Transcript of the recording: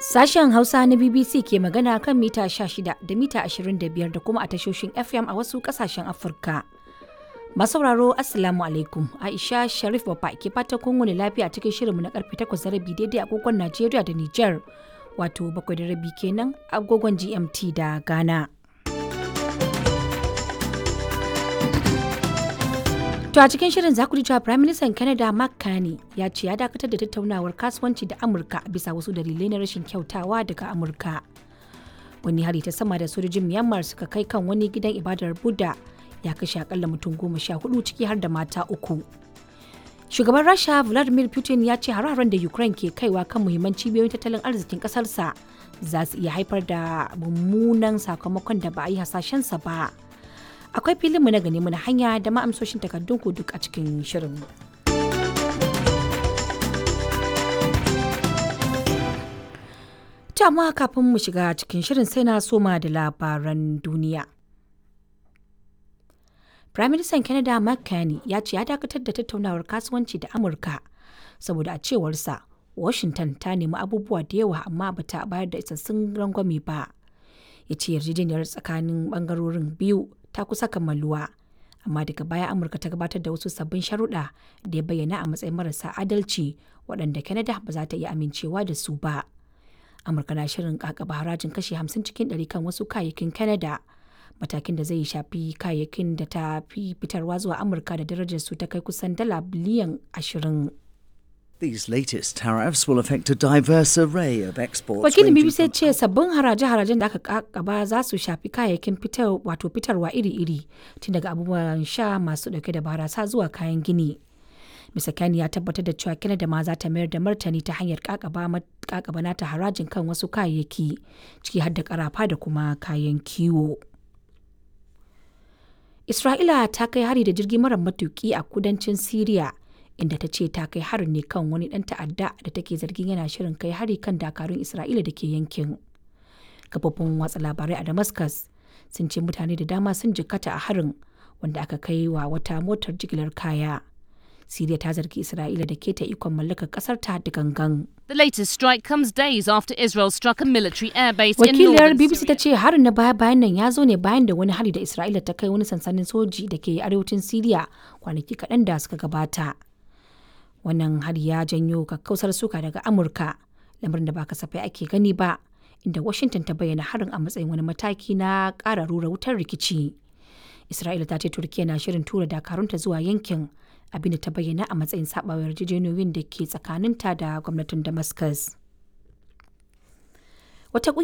Sashen Hausa na BBC ke magana kan mita 16 da mita 25 da kuma a tashoshin FM a wasu kasashen Afirka. Masauraro Assalamu alaikum Aisha Sharif Baba ke fata kun wani lafiya cikin shirinmu na karfe 8 da rabi daidai agogon Najeriya da Nijar wato bakwai da rabi kenan agogon GMT da Ghana. To a cikin shirin za ku ji cewa Prime Minister Canada Mark Carney ya ce ya dakatar da tattaunawar kasuwanci da Amurka bisa wasu dalilai na rashin kyautawa daga Amurka. Wani hari ta sama da sojojin Myanmar suka kai kan wani gidan ibadar Buddha ya kashe akalla mutum goma sha hudu ciki har da mata uku. Shugaban Rasha Vladimir Putin ya ce hare-haren da Ukraine ke kaiwa kan muhimman cibiyoyin tattalin arzikin kasarsa za su iya haifar da mummunan sakamakon da ba a yi hasashensa ba. akwai filinmu na gani na hanya da ma'amsoshin takardun ku duk a cikin shirin. amma kafin mu shiga cikin shirin sai na soma da labaran duniya. Prime Minister Canada Mark Carney ya ce ya dakatar da tattaunawar kasuwanci da Amurka saboda a cewarsa Washington ta nemi abubuwa da yawa amma bata bayar da isassun rangwame ba. Ya ce yarjejeniyar tsakanin bangarorin biyu ta kusa kammaluwa amma daga baya amurka ta gabatar da wasu sabbin sharuɗa da ya bayyana a matsayin marasa adalci waɗanda canada ba za ta iya amincewa da su ba amurka na shirin kakaba harajin kashi 50 cikin 100 kan wasu kayayyakin canada matakin da zai shafi kayayyakin da ta fi fitarwa zuwa amurka da darajar su ta kai kusan dala biliyan 20 These latest tariffs will affect a diverse array of exports. Wakilin ranging BBC from- ce sabbin haraje-harajen da aka kakaba za su shafi kayayyakin fitar wato fitarwa iri-iri tun daga abubuwan sha masu dauke da barasa zuwa kayan gini. Mr. Kani ya tabbatar da cewa Canada ma za ta mayar da martani ta hanyar kakaba ma- kakaba nata harajin kan wasu kayayyaki ciki har da karafa da kuma kayan kiwo. Isra'ila ta kai hari da jirgi mara matuki a kudancin Siriya inda ta ce ta kai harin ne kan wani ɗan ta'adda da take zargin yana shirin kai hari kan dakarun Isra'ila da ke yankin. Kafofin watsa labarai a Damascus sun ce mutane da dama sun jikkata a harin wanda aka kai wa wata motar jigilar kaya. Siriya ta zargi Isra'ila da keta ikon mallakar ƙasar ta da gangan. The latest strike comes days after Israel struck a military airbase in Wakiliyar northern BBC ta Syria. ce harin na baya bayan nan ya zo ne bayan da wani hari da Isra'ila ta kai wani sansanin soji da ke arewacin Siriya kwanaki kaɗan da suka gabata. Wannan hari ya janyo kakkausar suka daga Amurka, lamarin da ba kasafai ake gani ba, inda Washington ta bayyana harin a matsayin wani mataki na ƙara rura wutar rikici. Isra'ila ta ce Turkiyya na shirin tura dakarunta zuwa yankin, abinda ta bayyana a matsayin saɓawa yarjejeniyoyin da ke tsakaninta da gwamnatin Damascus. Wata